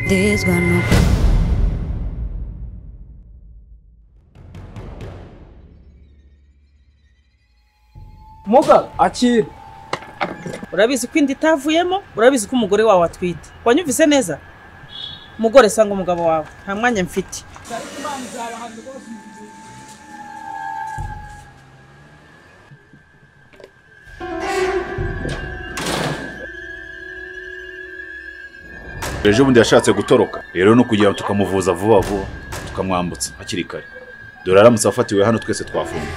this one up. muga akira urabizi ko inda itavuyemo urabizi ko umugore wawe atwite wanyumvise neza umugore sanga umugabo wawe nta mwanya mfite ejo bundi yashatse gutoroka rero ni ukugira ngo tukamuvuza vuba vuba tukamwambutsa hakiri kare dore aramutse afatiwe hano twese twafunga